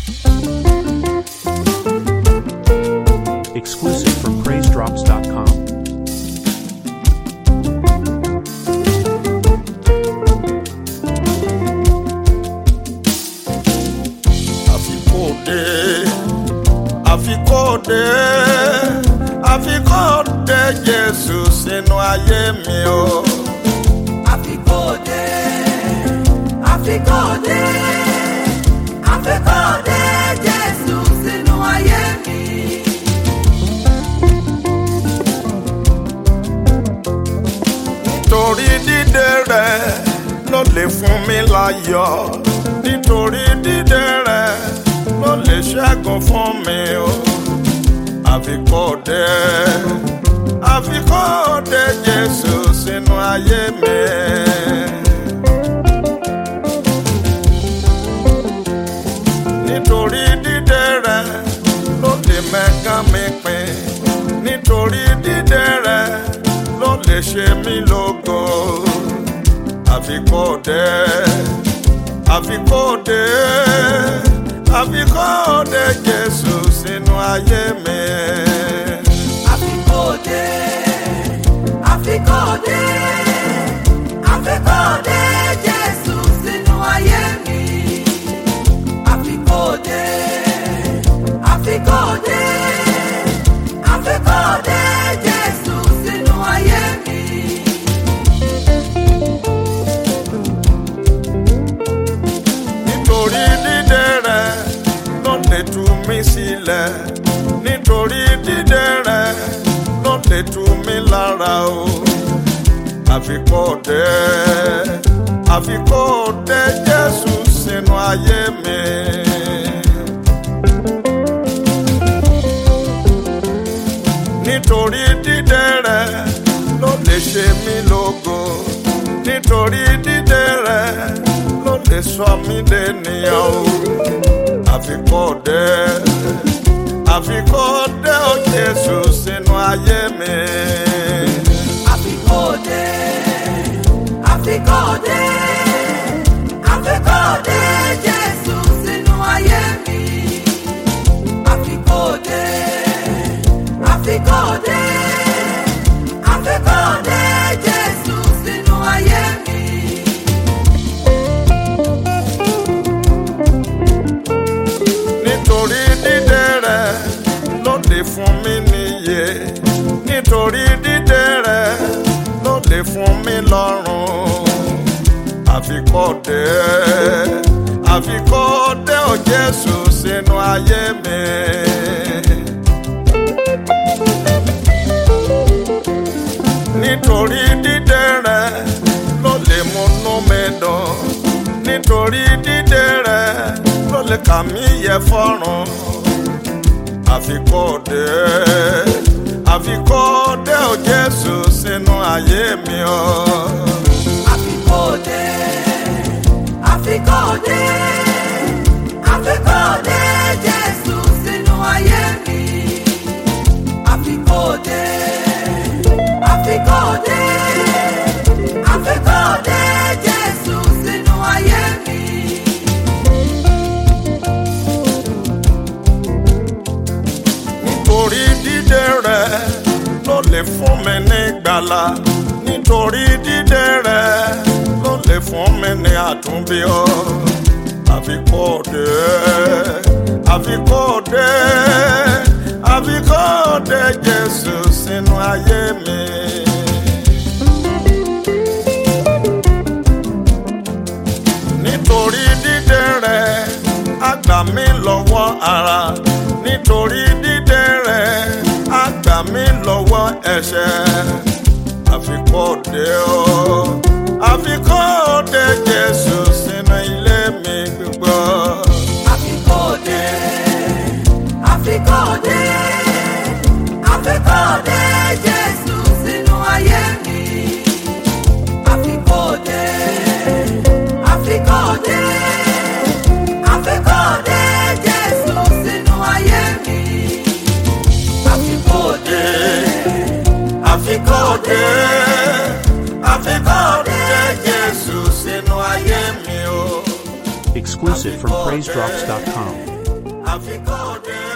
Exclusive from PraiseDrops.com. àfikòdé àfikòdé àfikòdé jésù sínú ayé mi o. Àfikòdé, àfikòdé, àfikòdé Jésù sínú ayé mi. nítorí dídé rẹ ló lè fún mi láyọ̀ nítorí dídé rẹ ló lè ṣẹ́gun fún mi o. àfikòdé àfikòdé jésù sínú ayé mi. nítorí dídé rẹ ló lè mẹ́gàn mi pin nítorí dídé rẹ ló lè ṣe mí lógo àfikòdé àfikòdé àfikòdé jésù sínú ayé mi. Àfikòdé, àfikòdé, àfikòdé Jésù sínú ayé mi. Àfikòdé, àfikòdé, àfikòdé Jésù sínú ayé mi. nítorí dídé rẹ ló lè tú mi sílẹ̀ nítorí dídé rẹ ló lè tú mi lára o àfikòdé àfikòdé jésù sínú ayé mi. nítorí dídé rẹ ló lè ṣe mí lógo nítorí dídé rẹ ló lè sọ mí dènìyàn o àfikòdé àfikòdé ó jésù sínú ayé mi. Àfikòdé, àfikòdé, àfikòdé Jésù sínú ayé mi. Àfikòdé, àfikòdé, àfikòdé Jésù sínú ayé mi. nítorí dídé rẹ ló lè fún mi níyè nítorí dídé rẹ ló lè fún mi lọ́rùn àfikòdé àfikòdé ò jésù sínú ayé mi. nítorí dídé rẹ ló lè múnú mi dùn nítorí dídé rẹ ló lè kà mí yẹ fọ́rùn àfikòdé àfikòdé ò jésù sínú ayé mi o. Àfikòdé, àfikòdé, àfikòdé Jésù sínú ayé mi. Àfikòdé, àfikòdé, àfikòdé Jésù sínú ayé mi. nítorí dídé rẹ ló lè fún mi ní gbàlà nítorí dídé rẹ ló lè fún mi ní àtúnbí o àfikòdé àfikòdé àfikòdé jésù sínú ayé mi. nítorí dídé rẹ á gbà mí lọ́wọ́ ara nítorí dídé rẹ á gbà mí lọ́wọ́ ẹ̀ṣẹ̀ àfikòdé o àfikòdé jésù sínú ilé mi gbígbọ́. Àfikòdé, àfikòdé, àfikòdé Jésù sínú ayé mi. Àfikòdé, àfikòdé, àfikòdé Jésù sínú ayé mi. Àfikòdé, àfikòdé àfikòdé jésù sínú ayé mi o. Exclusive from PraiseDrops.com. àfikún òde